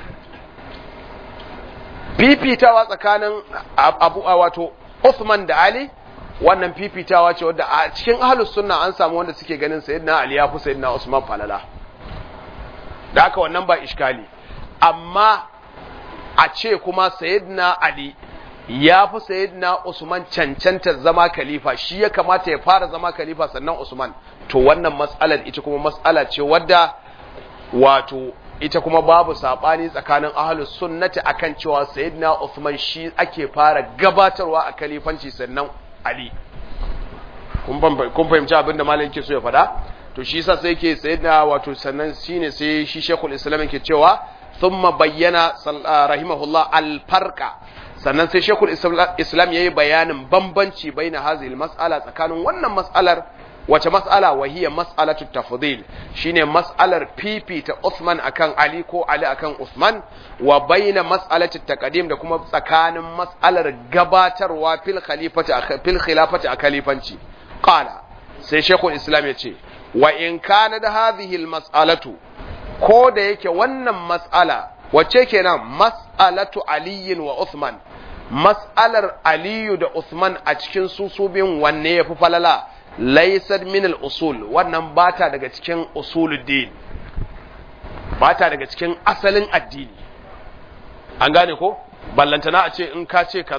fifitawa tsakanin abu wato Uthman da Ali wannan fifitawa ce wadda a cikin ahlus sunna an samu wanda suke ganin sayyidina Ali ya fi sayyidina Usman falala da haka wannan ba iskali amma a ce kuma sayyidina Ali ya fi sayyidina Usman cancanta zama khalifa shi ya kamata ya fara zama khalifa sannan Usman to wannan mas'alar ita kuma mas'ala ce wadda wato ita kuma babu sabani tsakanin ahlus sunnati akan cewa sayyidina Usman shi ake fara gabatarwa a khalifanci sannan Ali kun fahimci abin da malam yake so ya faɗa to shi yasa sai yake sayyidina wato sannan shine sai shi Sheikhul Islam yake cewa thumma bayyana rahimahullah al-farqa sannan sai shekul islam ya yi bayanin bambanci bai na hazil mas'ala tsakanin wannan mas'alar wace mas'ala wahiyar mas'alatu tafdil shine mas'alar fifita Uthman akan Ali ko Ali akan Uthman wa baina mas'alati taqdim da kuma tsakanin mas'alar gabatarwa fil khalifati fil khilafati a khalifanci qala sai shekul islam ya ce wa in kana da hadhihi al mas'alatu ko da yake wannan mas'ala wacce kenan mas'alatu aliyin wa Uthman mas'alar aliyu da Uthman a cikin susubin wanne ya fi falala laisar min al-usul wannan bata daga cikin usuluddin bata daga cikin asalin addini an gane ko ballantana a ce in ka ce kaza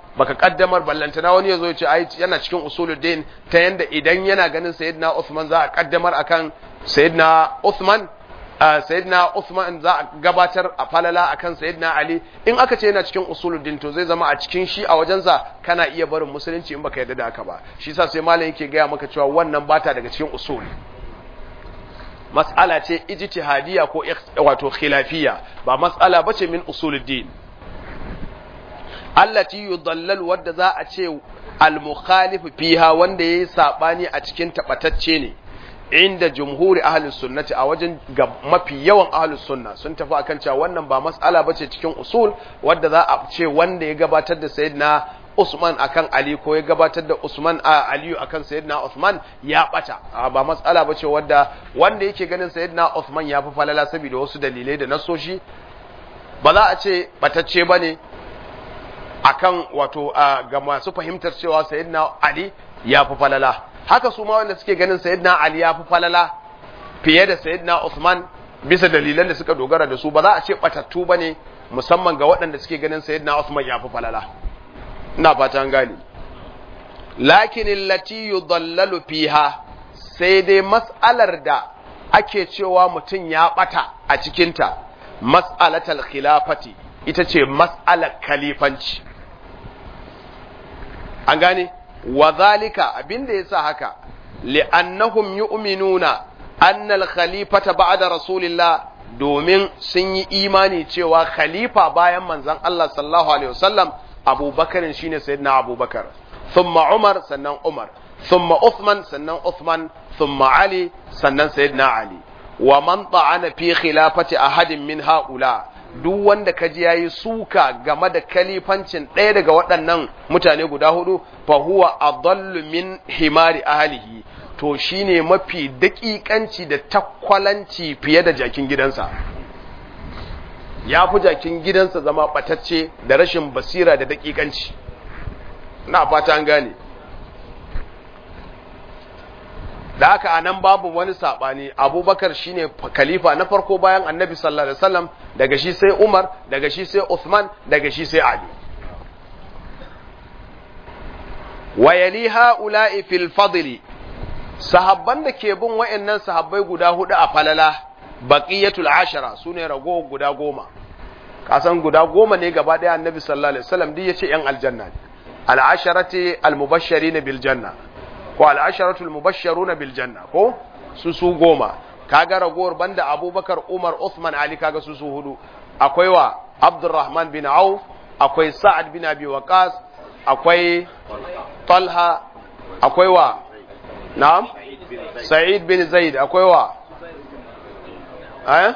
baka kaddamar ballantana wani yazo ya ce ai yana cikin usuluddin ta yanda idan yana ganin sayyidina Uthman za a kaddamar akan sayyidina Uthman sayyidina Uthman za a gabatar a falala akan sayyidina Ali in aka ce yana cikin usuluddin to zai zama a cikin shi a wajensa kana iya barin musulunci in baka yarda da haka ba shi yasa sai malam yake gaya maka cewa wannan bata daga cikin usul mas'ala ce ijtihadiyya ko wato khilafiyya ba mas'ala bace min usuluddin allati yudallal wadda za a ce al-mukhalif fiha wanda yayi sabani a cikin tabatacce ne inda jumhuri ahlus sunnati a wajen mafi yawan ahlus sunna sun tafi akan cewa wannan ba mas'ala bace cikin usul wadda za a ce wanda ya gabatar da sayyidina Usman akan Ali ko ya gabatar da Usman a Aliyu akan sayyidina Usman ya bata ba mas'ala bace wadda wanda yake ganin sayyidina Usman ya fi falala saboda wasu dalilai da nasoshi ba za a ce batacce bane akan wato ga masu fahimtar cewa sayyidina Ali ya fi falala haka su ma wanda suke ganin sayyidina Ali ya fi falala fiye da sayyidina Uthman bisa dalilan da suka dogara da su ba za a ce batattu bane musamman ga waɗanda suke ganin sayyidina Uthman ya fi falala ina fatan gani lakin allati yudallalu fiha sai dai mas'alar da ake cewa mutum ya bata a cikinta mas'alatal khilafati ita ce mas'alar kalifanci an gane wa zalika abinda yasa haka li'annahum yu'minuna anna al-khalifata ba'da rasulillah domin sun yi imani cewa khalifa bayan manzon Allah sallallahu alaihi wasallam Abubakar shine sayyidina Abubakar thumma Umar sannan Umar thumma Uthman sannan Uthman thumma Ali sannan sayyidina Ali wa man ta'ana fi khilafati ahadin min haula duk wanda kaji yayi suka game da kalifancin ɗaya daga waɗannan mutane guda hudu fa huwa adallu min himari ahlihi to shine mafi daƙiƙanci da takwalanci fiye da jakin gidansa ya fi jakin gidansa zama ɓatacce da rashin basira da daƙiƙanci na fata an gane da haka anan babu wani saɓani abubakar shine khalifa na farko bayan annabi sallallahu alaihi wasallam daga shi sai umar daga shi sai uthman daga shi sai ali wa yali ha'ula'i fil fadli sahabban da ke bin wa'annan sahabbai guda hudu a falala baqiyatul ashara sune rago guda goma kasan guda goma ne gaba daya annabi sallallahu alaihi wasallam duk yace yan aljanna ne al asharati al mubashirin bil janna ko al asharatu al mubashshiruna bil janna ko su su goma kaga ragowar banda abubakar umar uthman ali kaga su su hudu akwai wa abdurrahman bin auf akwai sa'ad bin abi waqas akwai talha akwai wa na'am sa'id bin zaid akwai wa eh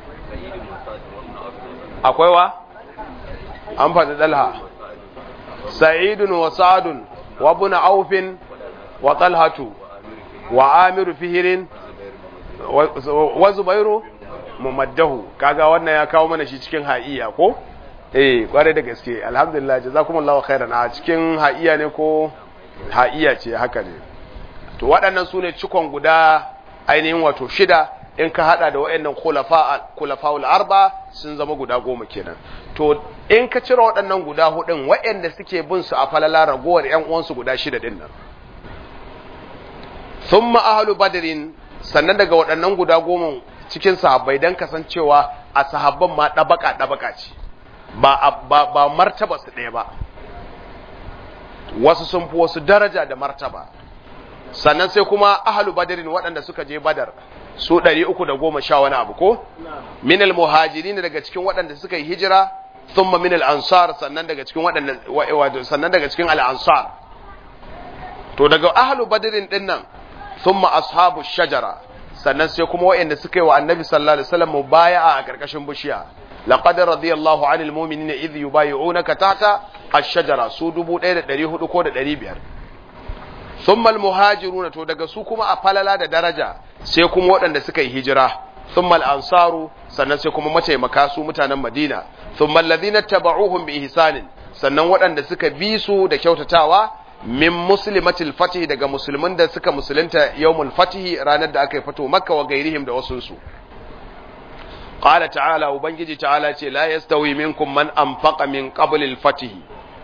akwai wa an faɗi dalha sa'idun wa sa'adun wa ibn aufin wa talhatu wa amiru fihirin wa zubairu mumaddahu kaga wannan ya kawo mana shi cikin ha'iya ko eh kware da gaske alhamdulillah jazakumullahu khairan a cikin ha'iya ne ko ha'iya ce haka ne to waɗannan su ne cikon guda ainihin wato shida in ka hada da waɗannan khulafa'ul arba sun zama guda goma kenan to in ka cire waɗannan guda hudun waɗanda suke bin su a falala ragowar ƴan uwansu guda shida din nan thumma ahlu badrin sannan daga waɗannan guda goma cikin sahabbai dan kasancewa a sahabban ma dabaka dabaka ce ba ba, ba martaba su ɗaya ba wasu sun fi wasu daraja da martaba sannan sai kuma ahlu badrin waɗanda suka je badar su ɗari uku da goma sha wani abu ko minal muhajiri ne daga cikin waɗanda suka yi hijira thumma minal ansar sannan daga cikin waɗanda sannan daga cikin al-ansar to daga ahlu badrin din nan thumma ashabu shajara sannan sai kuma waɗanda suka yi wa annabi sallallahu alaihi wasallam mubaya'a a karkashin bishiya laqad radiyallahu anil mu'minina idh yubayyi'unaka tahta ash-shajara su 1400 ko da 500 thumma al-muhajiruna to daga su kuma a falala da daraja sai kuma waɗanda suka yi hijira thumma al-ansaru sannan sai kuma mataimaka su mutanen Madina thumma alladhina tabauhum bi ihsanin sannan waɗanda suka bi su da kyautatawa min muslimatil fatih daga musulmin da suka musulunta yawmul fatih ranar da aka yi fito makka wa gairihim da wasun su qala ta'ala ubangiji ta'ala ce la yastawi minkum man anfaqa min qabl al-fatih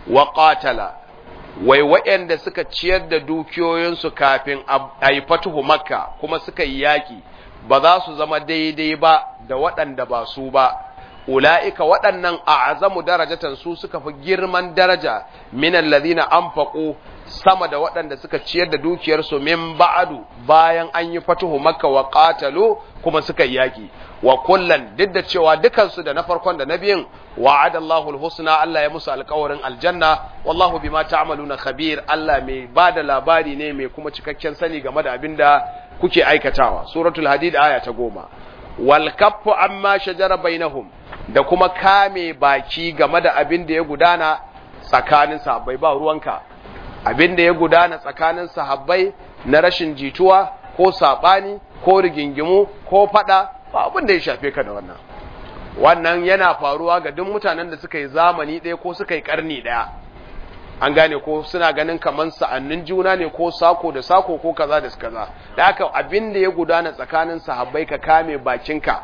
wa qatala wai waɗanda suka ciyar da dukiyoyinsu kafin a yi fatuhu makka kuma suka yi yaƙi ba za su zama daidai ba da waɗanda ba su ba ula'ika waɗannan a azamu darajatan su suka fi girman daraja minan lazina an faƙo sama da waɗanda suka ciyar da dukiyarsu min ba'adu bayan an yi fatuhu makka wa qatalu kuma suka yi yaƙi wa kullan duk da cewa dukansu da na farkon da na biyun wa'adallahu alhusna Allah ya musu alƙawarin aljanna wallahu bima ta'maluna khabir Allah mai bada labari ne mai kuma cikakken sani game da abin da kuke aikatawa suratul hadid aya ta goma wal kaffu amma shajara bainahum da kuma kame baki game da abin da ya gudana tsakanin sahabbai ba ruwanka abin da ya gudana tsakanin sahabbai na rashin jituwa ko sabani ko rigingimu ko fada ba abin da ya shafe ka da wannan wannan yana faruwa ga duk mutanen da suka yi zamani ɗaya ko suka yi ƙarni ɗaya an gane ko suna ganin kamar sa'annin juna ne ko sako da sako ko kaza da kaza da haka abin da ya gudana tsakanin sahabbai ka kame bakinka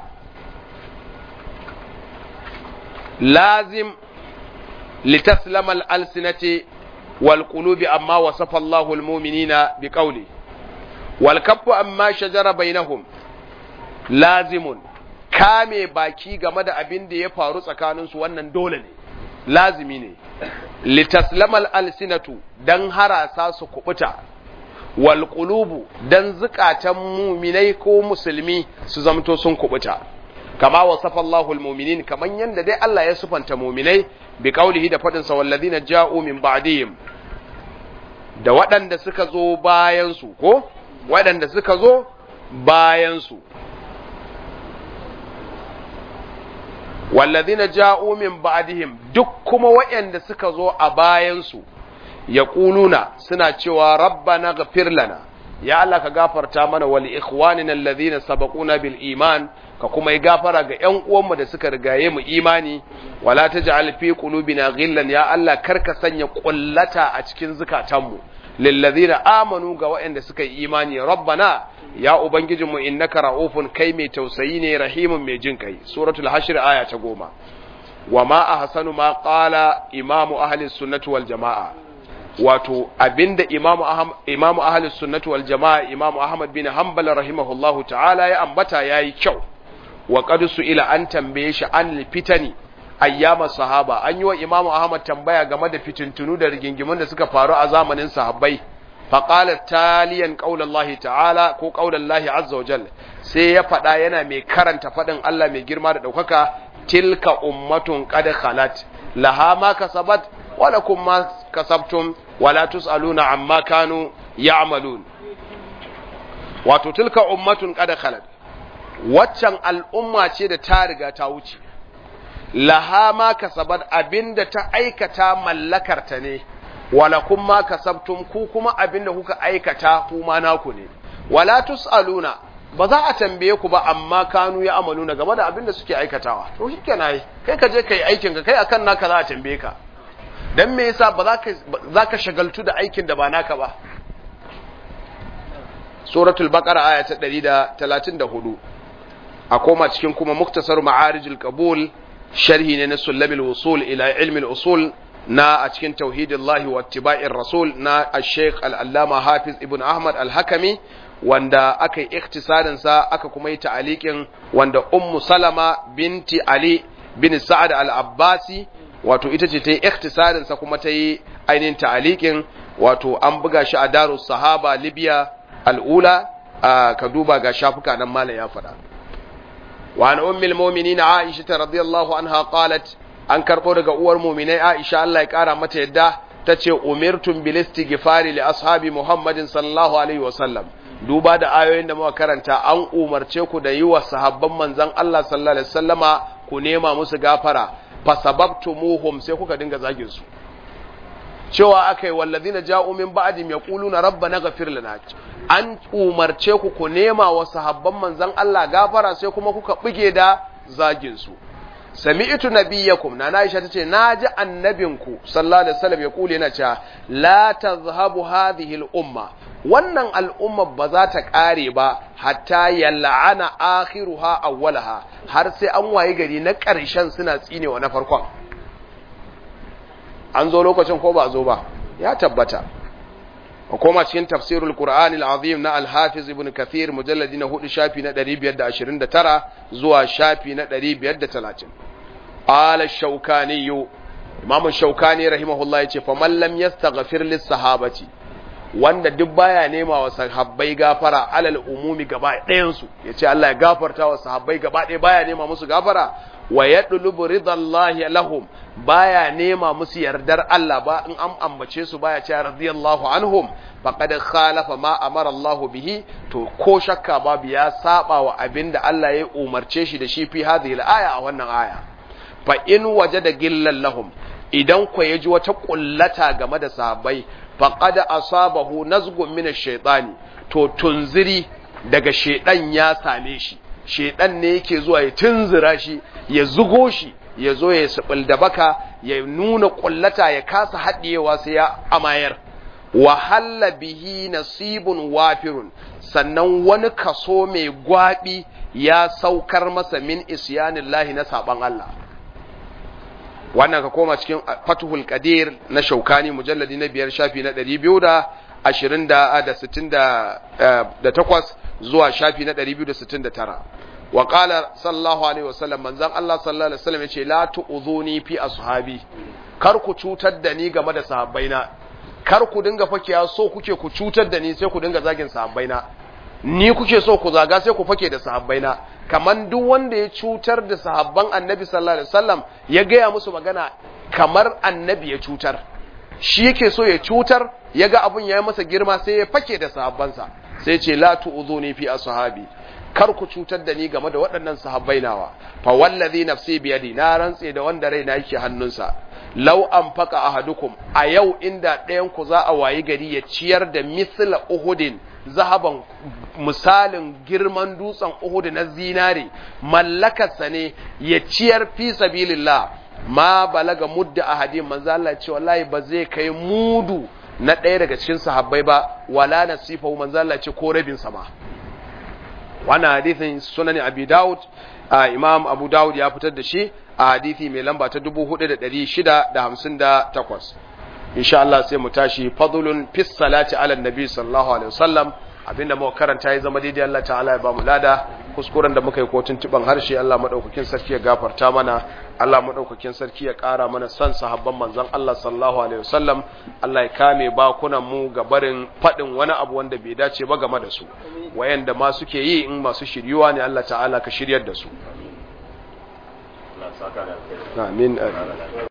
lazim litaslama al-alsinati wal qulubi amma wasafa Allahu al-mu'minina bi qawli wal kaffu amma shajara bainahum lazimun kame baki game da abin da ya faru tsakaninsu wannan dole ne lazimi ne litaslamal alsinatu dan harasa su kubuta wal qulubu dan zukatan muminai ko musulmi su zamto sun kubuta kama wasafa Allahu almu'minin kaman yanda dai Allah ya sufanta muminai bi qaulihi da fadin sa walladhina ja'u min ba'dihim da waɗanda suka zo bayan su ko waɗanda suka zo bayan su walladhina ja'u min ba'dihim duk kuma waɗanda suka zo a bayansu yaquluna suna cewa rabbana ghfir lana ya Allah ka gafarta mana wal ikhwanina alladhina sabaquna bil iman ka kuma yi gafara ga ƴan uwanmu da suka rigaye mu imani wala taj'al fi qulubina ghillan ya Allah karka sanya kullata a cikin zukatanmu lilladhina amanu ga waɗanda suka yi imani rabbana ya ubangijinmu innaka ra'ufun kai mai tausayi ne rahimun mai jin kai suratul hashr aya ta goma wa ma ahsanu ma qala imamu ahli sunnati wal jamaa wato abinda imamu imamu ahli sunnati wal jamaa imamu ahmad bin hanbal rahimahullahu ta'ala ya ambata yayi kyau wa qad ila an tambaye shi an fitani ayyama sahaba an yi wa imamu ahmad tambaya game da fitintunu da rigingimun da suka faru a zamanin sahabbai faƙalar taliyan ƙaunar ta'ala ko ƙaunar azza wa jal sai ya faɗa yana mai karanta faɗin Allah mai girma da ɗaukaka tilka ummatun qad khalat laha ma kasabat wa lakum ma kasabtum wa la tusaluna amma kanu ya'malun wato tilka ummatun qad khalat waccan al'umma ce da ta riga ta wuce laha ma kasabat abinda ta aikata mallakarta ne wala kuma kasabtum ku kuma abinda kuka aikata kuma naku ne wala tusaluna ba za a tambaye ku ba amma kanu ya amaluna game da abinda suke aikatawa to shikenan kai ka je kai aikin ka kai akan naka za a tambaye ka dan me yasa ba za ka za ka shagaltu da aikin da ba naka ba suratul baqara aya ta 134 a koma cikin kuma muktasar ma'arijul qabul sharhi ne na sullabil wusul ila ilmi al-usul na a cikin tauhidillahi wa ittiba'ir rasul na al-sheikh al-allama hafiz ibn ahmad al-hakami wanda aka yi ikhtisarin sa aka kuma yi ta'aliqin wanda ummu salama binti ali bin sa'ad al-abbasi wato ita ce ta yi ikhtisarin sa kuma ta yi ainihin ta'aliqin wato an buga shi a darus sahaba libya al-ula ka duba ga shafuka nan malam ya faɗa wa an ummul mu'minin aisha radiyallahu anha qalat an karɓo daga uwar muminai Aisha Allah ya ƙara mata yadda ta ce umirtum bil istighfari li ashabi Muhammadin sallallahu alaihi wasallam duba da ayoyin da muka karanta an umarce ku da yi wa sahabban manzon Allah sallallahu alaihi wasallama ku nema musu gafara fa sababtumuhum sai kuka dinga zagin su cewa akai wallazina ja'u min ba'dim yaquluna rabbana ghfir lana an umarce ku ku nema wa sahabban manzon Allah gafara sai kuma kuka buge da zagin su sami'tu nabiyyakum na Aisha tace naji annabinku sallallahu alaihi wasallam ya kule yana cewa la tazhabu hadhihi al-umma wannan al'umma ba za ta kare ba hatta yal'ana akhiruha awwalaha har sai an waye gari na ƙarshen suna tsinewa na farkon an zo lokacin ko ba a zo ba ya tabbata a koma cikin tafsirul qur'anil azim na al-hafiz ibn kathir mujalladi na hudu shafi na 529 zuwa shafi na 530 ala shaukani imam shaukani rahimahullah yace fa man lam yastaghfir lis sahabati wanda duk baya nema wa sahabbai gafara alal umumi gaba ɗayan su yace Allah ya gafarta wa sahabbai gaba ɗaya baya nema musu gafara wa yadlubu ridallahi lahum baya nema musu yardar Allah ba in an ambace su baya cewa radiyallahu anhum faqad khalafa ma amara Allah bihi to ko shakka babu ya saba wa abinda Allah ya umarce shi da shi fi hadhihi al-aya a wannan aya fa in wajada gillan lahum idan ku yaji wata kullata game da sahabbai faqad asabahu nazgun min ash-shaytani to tunziri daga shedan ya same shi shedan ne yake zuwa ya tunzura shi ya zugo shi ya zo ya sabil da baka ya nuna kullata ya kasa haɗiyewa sai ya amayar wahalla bihi nasibun wafirun sannan wani kaso mai gwabi ya saukar masa min isyanillahi na saban Allah wannan ka koma cikin fatuhul qadir na shaukani mujalladi na biyar shafi na ɗari biyu da ashirin da sittin da takwas zuwa shafi na ɗari biyu da sittin da tara wa qala sallallahu alaihi wasallam manzon Allah sallallahu alaihi wasallam yace la tu'udhuni fi ashabi kar ku cutar da ni game da sahabbaina kar ku dinga fakiya so kuke ku cutar da ni sai ku dinga zagin sahabbaina ni kuke so ku zaga sai ku fake da sahabbaina kaman duk wanda ya cutar da sahabban annabi sallallahu alaihi wasallam ya gaya musu magana kamar annabi ya cutar shi yake so ya cutar ya ga abun ya yi masa girma sai ya fake da sahabbansa sai ce la tu'udhuni fi ashabi kar ku cutar da ni game da waɗannan sahabbai nawa fa wallazi nafsi biyadi na rantse da wanda raina yake hannunsa law anfaqa ahadukum a yau inda ɗayan ku za a wayi gari ya ciyar da misla uhudin zahaban misalin girman dutsen uhud na zinare mallakarsa ne ya ciyar fi sabilillah ma balaga mudda ahadin manzo Allah ce wallahi ba zai kai mudu na ɗaya daga cikin sahabbai ba wala nasifa manzo Allah ce ko rabin sama wannan hadithin sunan abi daud imam abu daud ya fitar da shi a hadithi mai lamba ta 4658 insha Allah sai mu tashi fadlun fis salati ala nabi sallallahu alaihi wasallam abinda muka karanta ya zama daidai Allah ta'ala ya ba mu lada kuskuren da muka yi ko tuntuban harshe Allah madaukakin sarki ya gafarta mana Allah madaukakin sarki ya ƙara mana san sahabban manzon Allah sallallahu alaihi wasallam Allah ya kame bakunan mu ga barin fadin wani abu wanda bai dace ba game da su wayanda ma suke yi in masu shiryuwa ne Allah ta'ala ka shiryar da su amin